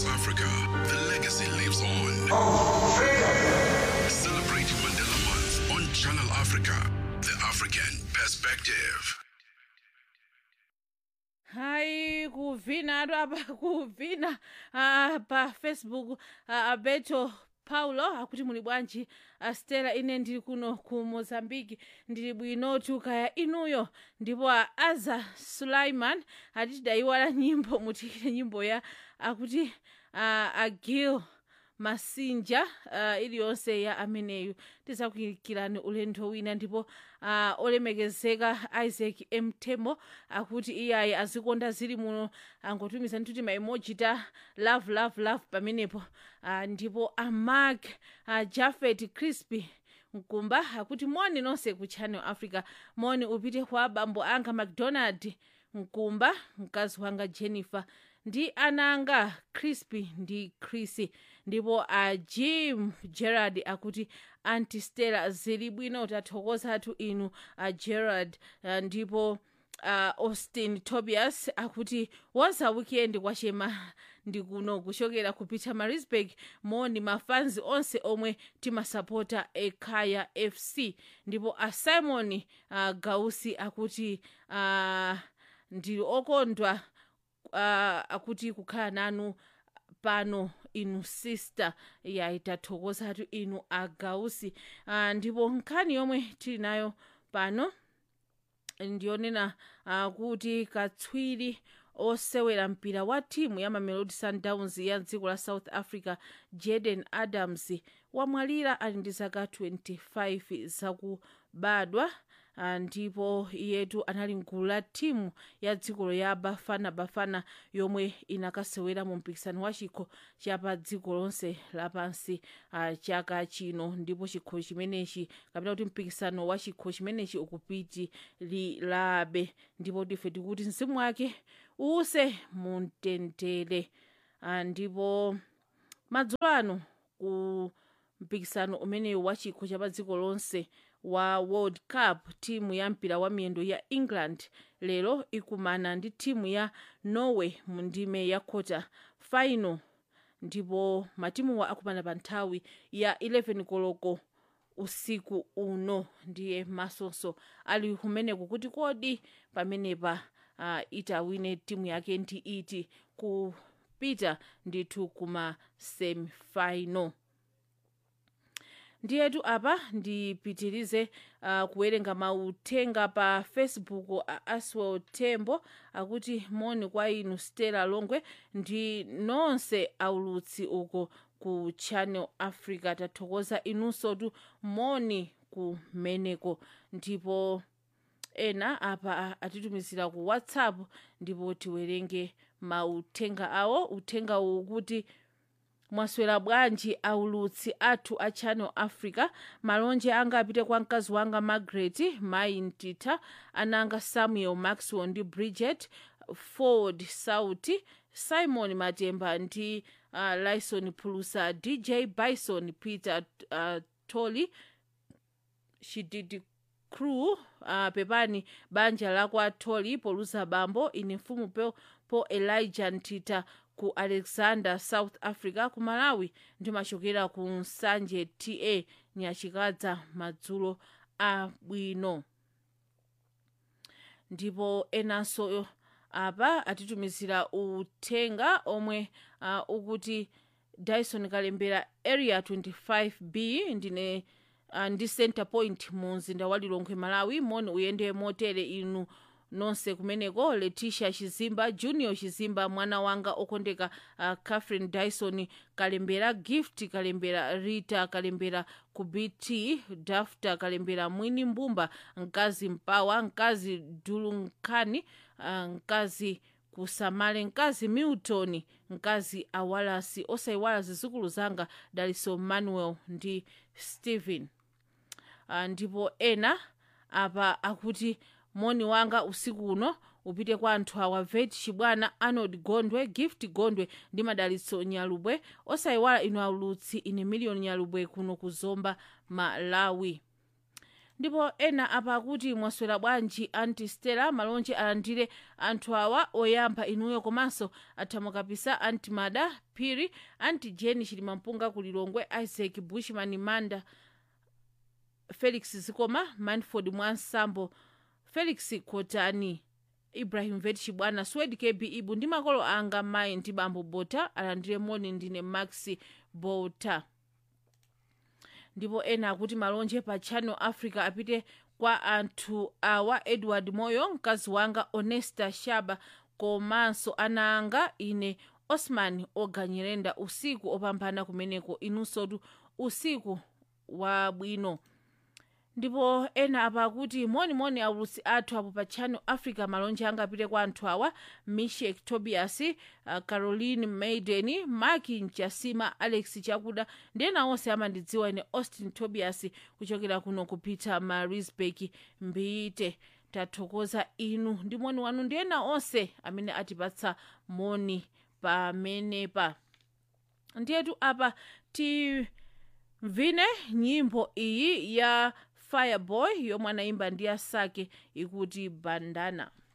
Africa, the legacy lives on. Celebrate Mandela Month on Channel Africa, the African perspective. hayi kuvina atu apa kuvina ah, pa facebook ah, abeto paulo akuti muli bwanji ah, stela ine ndili kuno ku mozambiki ndili bwinotu kaya inuyo ndipo ah, aza sulaiman ati tidayiwala nyimbo mutikire nyimbo ya akuti ah, agil masinja uh, iliyonse ya ameneyu tidzakuyikirani ulendo wina ndipo uh, olemekezeka isaac mtemo akuti iyayi azikonda zili muno angotumiza nthuti maimoji ta love love love pamenepo uh, ndipo amark uh, jafet crispy mkumba akuti moni nonse ku channel africa moni upite kwa bambo anga macdonald mkumba mkazi wanga jennifer ndi ananga crispy ndi chrissy ndipo a jim gerard akuti anti stella zili bwino tathokoza athu inu a gerard uh, ndipo uh, austin tobias akuti wonse weekend kwachema ndi kuno kuchokera ku pietermaritzburg moni mafanzi onse omwe timasapota ekhaya fc ndipo a simon uh, gausi akuti uh, ndili okondwa uh, akuti kukhala nanu pano inu sister yayi tathokozatu inu agausi uh, ndipo nkhani yomwe tili nayo pano ndiyonena uh, kuti katswiri osewera mpira wa timu ya mamelodi sundowns ya dziko la south africa jaden adams wamwalira ali ndi zaka 25 zakubadwa uh, ndipo iyetu anali mgulu la timu ya dzikolo ya bafana bafana yomwe inakasewera mu mpikisano wa chikho chapa dziko lonse lapansi uh, chaka chino ndipo chikho chimenechi kapena kuti mpikisano wa chikho chimenechi ukupitilirabe ndipo tife tikuti mzimu wake uuse mumtendere uh, ndipo madzulo ano ku mpikisano umenewu wa chikho chapa dziko lonse wa world cup timu ya mpira wa miyendo ya england lero ikumana ndi timu ya norway mu ndime ya quarter final ndipo matimuwa akumana pa nthawi ya 11 koloko usiku uno ndiye masonso ali kumeneko kuti kodi pamenepa uh, itawine timu yake ndi iti kupita ndithu kuma semifinal ndiyetu apa ndipitirize uh, kuwerenga mauthenga pa facebook a aswell tembo akuti moni kwa inu stella longwe ndi nonse aulutsi uko ku channel africa tathokoza inunsotu moni kumeneko ndipo ena apa atitumizira ku whatsapp ndipo tiwerenge mauthenga awo uthenga uwu kuti mwaswera bwanji aulutsi athu a channel africa malonje anga apite kwa mkazi wanga margaret mayi mtitha ananga samuel maxwell ndi bridget ford sauti simon matemba ndi uh, lison pulusa dj bison peter uh, tolly shididi crew uh, pepani banja lakwa tolly polusa bambo ine mfumu po, po elijah ntita ku alexander south africa ku malawi ndimachokera ku nsanje ta nyachikadza madzulo abwino ndipo enanso apa atitumizira uthenga omwe uh, ukuti dyson kalembera area 25b ndine uh, ndi center point mu mzinda wa lilongwe malawi moni uyende motere inu nonse kumeneko leticia chizimba junior chizimba mwana wanga okondeka uh, catherine dyson kalembera gift kalembera rita kalembera ku bt dafta kalembera mwini mbumba mkazi mpawa mkazi dulunkhani uh, mkazi kusamale mkazi milton mkazi awalasi osayiwala zizukulu zanga daliso manuel ndi stephen uh, ndipo ena apa akuti moni wanga usiku uno upite kwa anthu awa vet chibwana arnold gondwe gift gondwe ndi madalitso nyalubwe osayiwala inu aulutsi ine miliyoni nyalubwe kuno kuzomba malawi ndipo ena apa akuti mwaswera bwanji anti stella malonje alandire anthu awa oyamba inuyo komanso athamukapisa anti mada phiri anti jeni chilimampunga kulilongwe isaac bushman manda felix zikoma manford mwansambo felix kotani ibrahim vet chibwana swed kb ibu ndi makolo anga mayi ndi bambo bota alandire moni ndine maxi bota ndipo ena akuti malonje pa channel africa apite kwa anthu awa edward moyo mkazi wanga onesta shaba komanso ana anga ine osman oganyirenda usiku opambana kumeneko inunsotu usiku wabwino ndipo ena apa akuti monimoni aulusi athu apo pa channel africa malonje anga apite kwa anthu awa mishek tobias uh, caroline maiden maki mchasima alex chakuda ndi ena onse amandidziwa ine austin tobias kuchokera kuno kupita marisburg mbite tathokoza inu ndi moni wanu ndi ena onse amene atipatsa moni pamenepa ndiyetu apa timvine nyimbo iyi ya fireboy yomwe anayimba ndi asake ikuti bandana